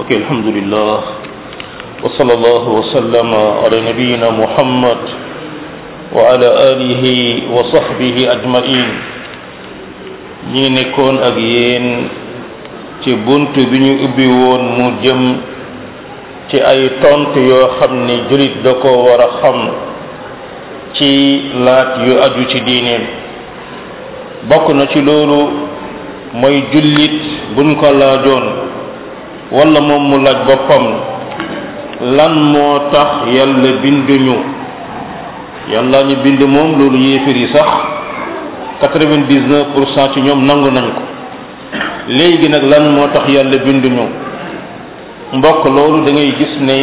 ok alhamdulillah wa sallallahu wa sallama ala nabiyina muhammad wa ala alihi wa sahbihi ajmain ñi nekkoon ak yéen ci bunt bi ñu ubbi woon mu jëm ci ay tontu yoo xam ne julit da ko war a xam ci laat yu aju ci diineem bokk na ci loolu mooy jullit buñ ko laajoon wala moom mu laaj boppam lan moo tax yàlla binduñu yàlla ñu bind moom loolu yéefar yi sax quatre-vingt-dix-neuf pour cent ci ñoom nangu nañ ko léegi nag lan moo tax yàlla binduñu mbokk loolu da ngay gis ne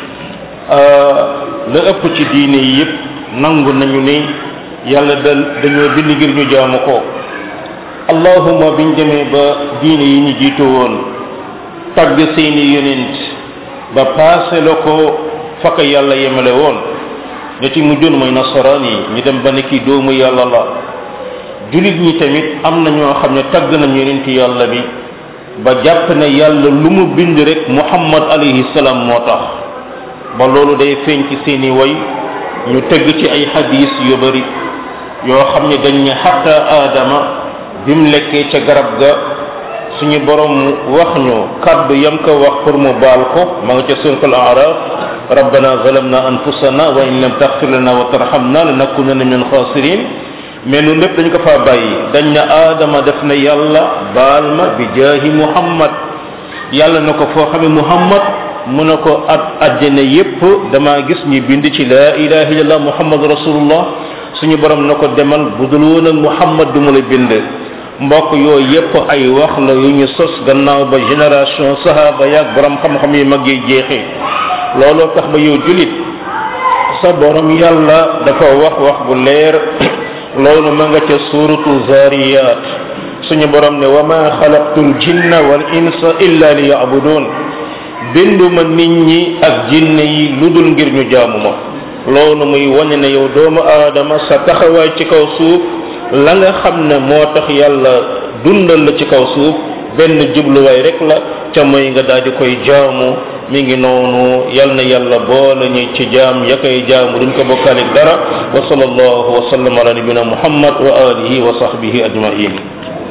la ëpp ci diine yi yépp nangu nañu ne yàlla da dañoo bind ngir ñu jaamu ko allahuma biñ demee ba diine yi ñu jiitu woon tagg seeni yonent ba paase la ko fakk yàlla yemale woon ña ci mujjoon mooy nasaraan yi ñu dem ba ne kii doomu yàlla la jullit ñi tamit am na ñoo xam ne tagg nañ yonent yàlla bi ba jàpp ne yàlla lu mu bind rek muhammad alayhi salaam moo tax ba loolu day feeñ ci seeni way ñu tëgg ci ay hadis yu bari yoo xam ne dañ ne xatta aadama bi mu lekkee ca garab ga suñu borom wax ñu kàddu yam ko wax pour mu baal ko ma nga ca suratul araf rabbana zalamna anfusana wa in lam taghfir lana wa tarhamna lanakunanna min khasirin mais loolu lépp dañ ko faa bàyyi dañ ne aadama def na yàlla baal ma bi jaahi muhammad yàlla na ko foo xamee muhammad mu ne ko at àjjana yépp damaa gis ñu bind ci la ilaha illallah muhammad rasulullah suñu borom na ko demal bu dul woon ak muhammad du mu la bind mbokk yooyu yépp ay wax la yu ñu sos gannaaw ba génération sahaba yaag borom xam-xam yi mag yi jeexee looloo tax ba yow julit sa borom yàlla dafa wax wax bu leer loolu ma nga ca suratu zariyat suñu borom ne wa ma xalaqtul jinna wal insa illa li yabudun binduma nit ñi ak jinne yi lu dul ngir ñu jaamu ma loolu muy wane ne yow doomu aadama sa taxawaay ci kaw suuf la nga xam ne moo tax yàlla dundal la ci kaw suuf benn jubluwaay rek la ca mooy nga daal di koy jaamu mi ngi noonu yal na yàlla boole ñu ci jaam ya koy jaamu duñ ko bokkaalik dara wa sallallahu wa sallam ala nabina muhammad wa alihi wa sahbihi ajmain